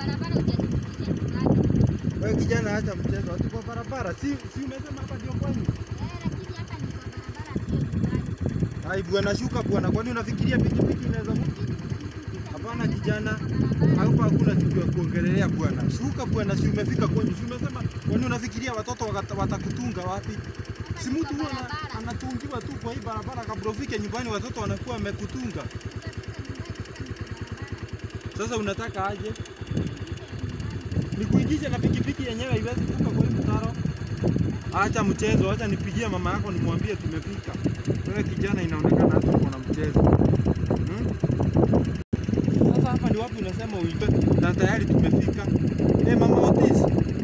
barabara hujanifikisha nyumbani. Wewe kijana, acha mchezo, ati kwa barabara. Si si umesema hapa ndio kwenyu? Eh, lakini hapa ni kwa barabara sio nyumbani. Ai bwana, shuka bwana, kwani unafikiria pikipiki inaweza mu- Lakini utanifikisha Hapana nyumbani kijana, kwa barabara. hapa hakuna kitu ya kuongelelea bwana. Shuka bwana, si umefika kwenyu? Si umesema kwani unafikiria watoto wakata- watakutunga wapi? Hapa Si ni mtu kwa huwa ana- barabara. anatungiwa tu kwa hii barabara, kabla ufike nyumbani watoto wanakuwa wamekutunga. Utafika nyumbani hapa ni kwa barabara. Sasa unataka aje? Nikuingishe na pikipiki yenyewe haiwezi kuka kwa hii mtaro? Acha mchezo, acha nipigie mama yako nimwambie tumefika. Wewe kijana, inaonekana hata uko na mchezo hmm? Sasa hapa ni wapi unasema uibe na tayari tumefika? Eh, mama Otis.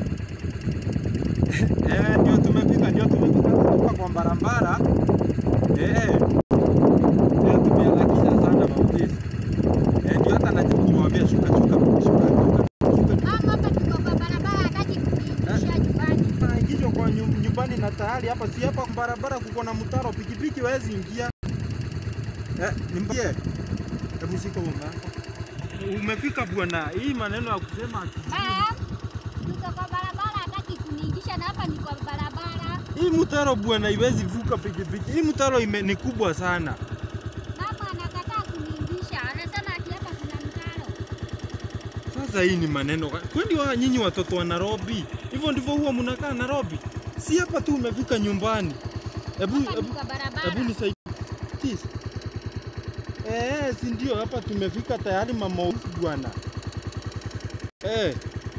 Eh, ndio tumefika, ndio tumefika kutoka kwa barabara. Eh. Eh, tumeharakisha sana mama Otis. Eh, ndio hata najaribu kumwambia shuka shuka shuka shuka. shuka. Mama, hapa tuko kwa barabara, hataki kunifikisha nyumbani. Naingizwa kwa nyu- nyumbani na tayari hapa si hapa barabara kuko na mtaro, pikipiki hawezi ingia. Eh, nimbie. Hebu shika mama yako. Umefika bwana, hii maneno ya kusema ati Mama, tuko kwa barabara, hataki kuniingisha na hapa ni kwa barabara. hii mtaro bwana haiwezi vuka pikipiki. Hii mtaro ime, ni kubwa sana. Mama anakataa kuniingisha, anasema ati hapa kuna mtaro. Sasa hii ni maneno gani? kwani wa nyinyi watoto wa Nairobi hivyo ndivyo huwa mnakaa Nairobi? Si hapa tu umefika nyumbani. Hebu Hapa ni hebu kwa barabara. Hebu nisaidie. Tis. Eh, si ndio hapa tumefika tayari mama Usi bwana. Eh.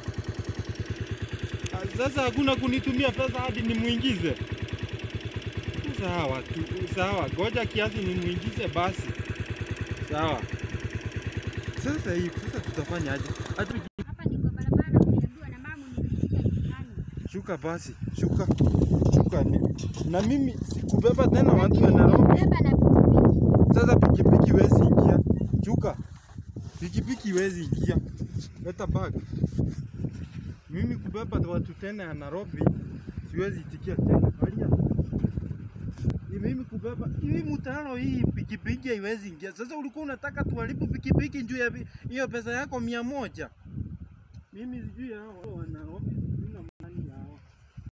Ah, Sasa hakuna kunitumia pesa hadi nimuingize. Sawa tu, sawa. Goja kiasi nimuingize basi. Sawa. Sasa hii, sasa tutafanya aje? Hata Hapa ni kwa barabara, umeambiwa na mama unifikisha nyumbani. shuka basi, shuka. Shuka ni. Na mimi sikubeba tena watu wa Nairobi. Beba na pikipiki. Sasa pikipiki iwezi ingia. Chuka. Pikipiki iwezi ingia. Leta bag. Mimi kubeba watu tena ya Nairobi siwezi itikia tena. Angalia. Ni mimi kubeba hii mtaro hii pikipiki haiwezi ingia. Sasa ulikuwa unataka tuharibu pikipiki juu ya vi- hiyo pesa yako mia moja. Mimi sijui hao wa Nairobi